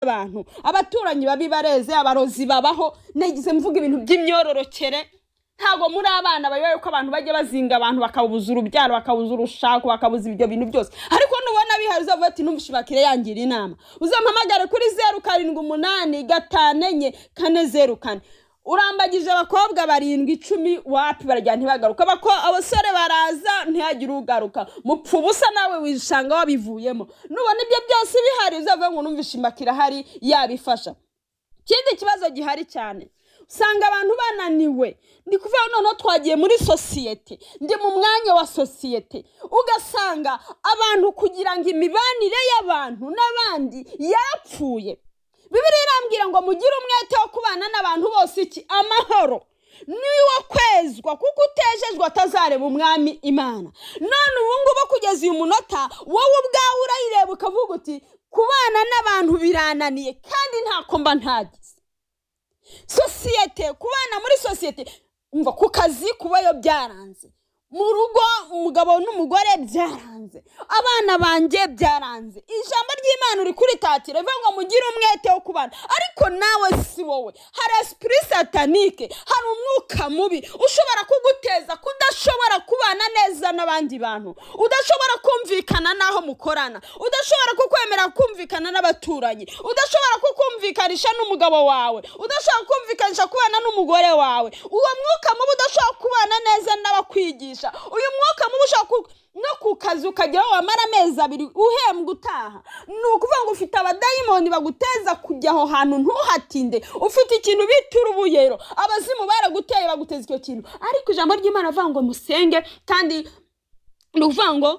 abantu abaturanyi babi bareze abarozi babaho nagize mvuga ibintu by'imyororokere ntabwo muri abana bayobewe ko abantu bajya bazinga abantu bakabuza urubyaro bakabuza urushako bakabuza ibyo bintu byose ariko nubona bihari uzavuga ati numva ishibakire yangira inama uzampamagare kuri zeru karindwi umunani gatanu enye kane zeru kane urambagije abakobwa barindwi icumi wapi barajya ntibagaruka Abako- abasore baraza ntihagire ugaruka mupfa ubusa nawe wishanga wabivuyemo nubona ibyo byose bihari uzavuga ngo numva ishimakira ahari yabifasha ikindi kibazo gihari cyane usanga abantu bananiwe ndi kuvuga noneho twagiye muri sosiyete ndi mu mwanya wa sosiyete ugasanga abantu kugira ngo imibanire y'abantu n'abandi yapfuye bibiriya irambwira ngo mugire umwete wo kubana n'abantu bose iki amahoro niwo kwezwa kuko utejejwe atazareba umwami imana none ubu ngubu kugeza uyu munota wowe ubwawe urayireba ukavuga uti kubana n'abantu birananiye kandi ntako mba ntagize sosiyete kubana muri sosiyete umva ku kazi kubayo byaranze mu rugo umugabo n'umugore byaranze abana banjye byaranze ijambo ry'imana uri kuritatira rivuga ngo mugire umwete wo kubana ariko nawe si wowe hari esipuri satanike hari umwuka mubi ushobora kuguteza kudashobora kubana neza n'abandi bantu udashobora kumvikana n'aho mukorana udashobora kukwemera kumvikana n'abaturanyi udashobora kukumvikanisha n'umugabo wawe udashobora kumvikanisha kubana n'umugore wawe uwo mwuka mubi udashobora kubana neza n'abakwigisha uyu mwuka mubi ushobora ku- no ku kazi ukageraho wamara amezi abiri uhembwa utaha ni ukuvuga ngo ufite abadayimoni baguteza kujya aho hantu ntuhatinde ufite ikintu bita urubuyero abazimu baraguteye baguteza icyo kintu ariko ijambo ry'imana avuga ngo musenge kandi ni ukuvuga ngo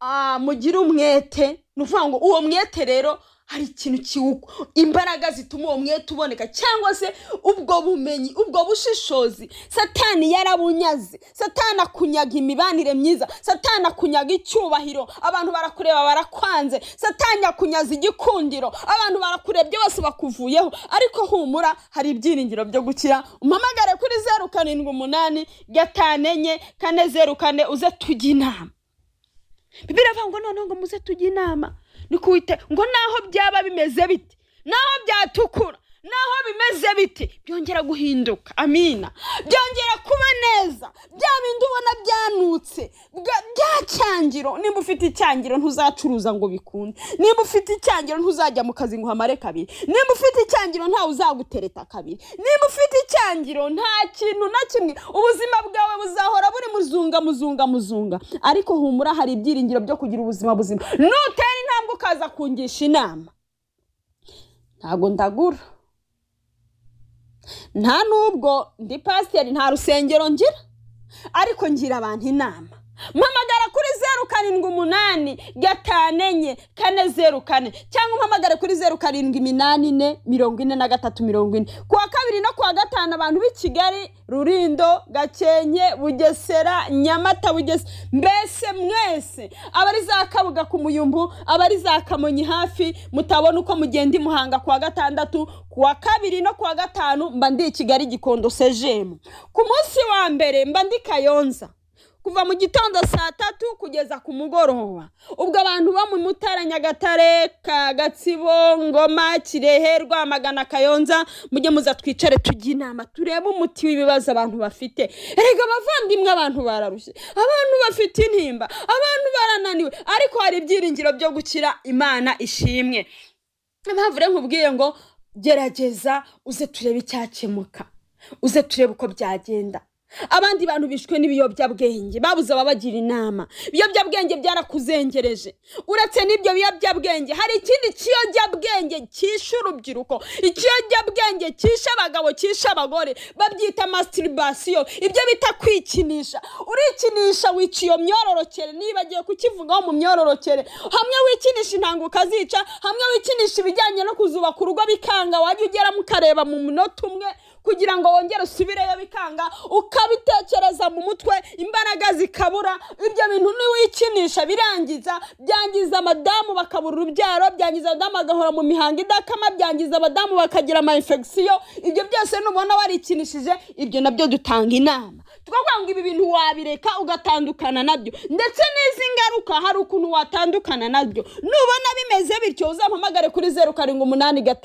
ah, mugire umwete ni ukuvuga ngo uwo mwete rero hari ikintu kiwukwa imbaraga zituma uwo mwete uboneka cyangwa se ubwo bumenyi ubwo bushishozi satani yarabunyaze satani akunyaga imibanire myiza satani akunyaga icyubahiro abantu barakureba barakwanze satani akunyaza igikundiro abantu barakurebye bose bakuvuyeho ariko humura hari ibyiringiro byo gukira umpamagare kuri zeru karindwi umunani gatanu enye kane zeru kane uze tujye inama bibiri avuga ngo noneho ngo muze tujye inama ni kuwite ngo naho byaba bimeze biti naho byatukura naho bimeze biti byongera guhinduka amina byongera kuba neza bya bindi ubona byanutse bwa- bya cyangiro nimba ufite icyangiro ntuzacuruza ngo bikunde nimba ufite icyangiro ntuzajya mu kazi ngo uhamare kabiri nimba ufite icyangiro ntawe uzagutereta kabiri nimba ufite icyangiro nta kintu na kimwe ubuzima bwawe buzahora buri muzunga muzunga muzunga ariko humura hari ibyiringiro byo kugira ubuzima buzima nutera intambwe ukaza kungisha inama ntabwo ndagura nta n'ubwo ndi pasiteri nta rusengero ngira ariko ngira abantu inama mpamagara kuri zeru karindwi umunani gatanu enye kane zeru kane cyangwa umpamagare kuri zeru karindwi iminani ine mirongo ine na gatatu mirongo ine ku wa kabiri no ku wa gatanu abantu b'i kigali rurindo gakenke bugesera nyamata bugesera mbese mwese abari za kabuga ku muyumbu abari za kamonyi hafi mutabona uko mugenda i muhanga ku wa gatandatu ku wa kabiri no ku wa gatanu mba ndi i kigali gikondo sejemu ku munsi wa mbere mba ndi kayonza kuva mu gitondo saa tatu kugeza ku mugoroba ubwo abantu bo mu mutara nyagatare ka gatsibo ngoma kirehe rwamagana kayonza mujye muza twicare tujye inama turebe umuti w'ibibazo abantu bafite erega abavandimwe abantu bararushye abantu bafite intimba abantu barananiwe ariko hari ibyiringiro byo gukira imana ishimwe impamvu rero nkubwiye ngo gerageza uze turebe icyakemuka uze turebe uko byagenda abandi bantu bishwe n'ibiyobyabwenge babuze ababagira inama ibiyobyabwenge byarakuzengereje uretse n'ibyo biyobyabwenge hari ikindi kiyobyabwenge cyishe urubyiruko ikiyobyabwenge cyishe abagabo cyishe abagore babyita masturibasiyo ibyo bita kwikinisha urikinisha wica iyo myororokere nibagiwe kukivugaho mu myororokere hamwe wikinisha intanga ukazica hamwe wikinisha ibijyanye no kuzubaka urugo bikanga wajya ugeramo ukareba mu munota umwe kugira ngo wongere usubireyo bikanga uka ukabitekereza mu mutwe imbaraga zikabura ibyo bintu ntiwikinisha birangiza byangiza abadamu bakabura urubyaro byangiza abadamu bagahora mu mihango idakama byangiza abadamu bakagira ama infection ibyo byose nubona warikinishije ibyo nabyo dutanga inama tukavuga ngo ibi bintu wabireka ugatandukana nabyo ndetse n'izi ngaruka hari ukuntu watandukana nabyo nubona bimeze bityo uzampamagare kuri zeru karindwi umunani gatanu